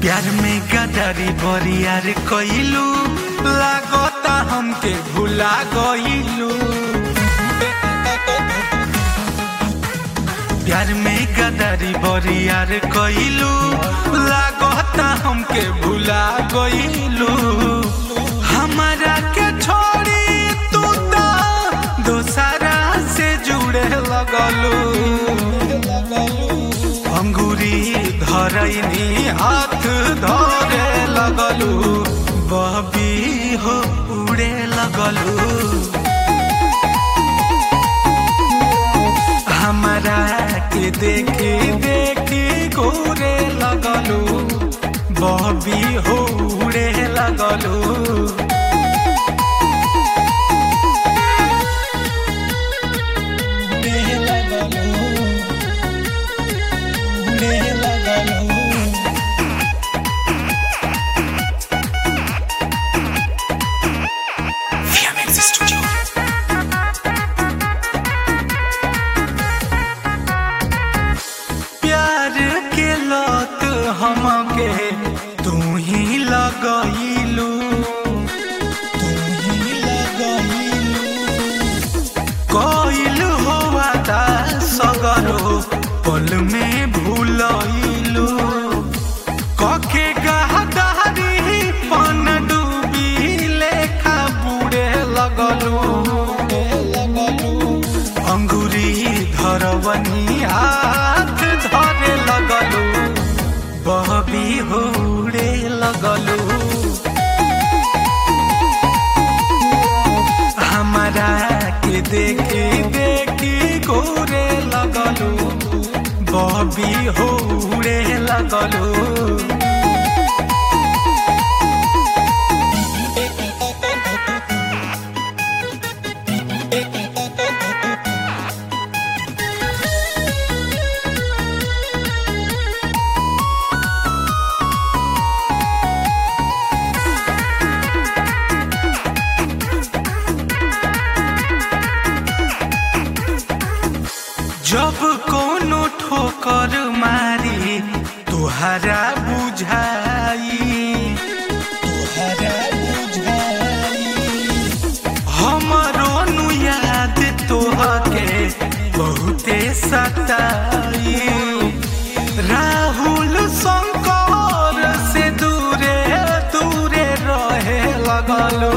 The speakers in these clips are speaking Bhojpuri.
प्यार में गदारी बरियार कइलू लागता हमके भुला गइलू प्यार में गदारी बरियार कइलू लागता हमके भुला गइलू हमारा के छोड़ी तू तो दोसरा से जुड़े लगलू अंगूरी धरैनी हाथ धरे लगलू बबी हो उड़े लगलू हमारा के देखी देखी घूरे लगलू बबी हो उड़े लगलू प्यार के लत हमके तू ही लगइलू तू ही लगइलू कइल होवा ता सगरो पल में भूलइलू कखे गहदारी पन डूबी लेखा बुड़े लगलू अंगूरी धरवनी हाथ धरे लगलू बहबी होड़े लगलू हमारा के देखी देखी घूरे लगलू बहबी होड़े लगलू जब कोनो ठोकर मारी तुहरा बुझाई तुहरा बुझाई हमरो नु याद तोहके बहुते सताई राहुल शंकर से दूरे दूरे रहे लगलो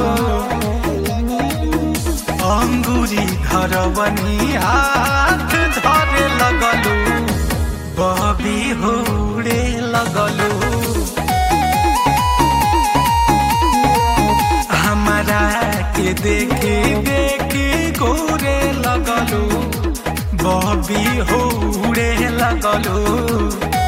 अंगूरी धरवनी हाथ धरे लगलू बबी होड़े लगलू हमारा के देखी देखी घूरे लगलू बबी होड़े लगलू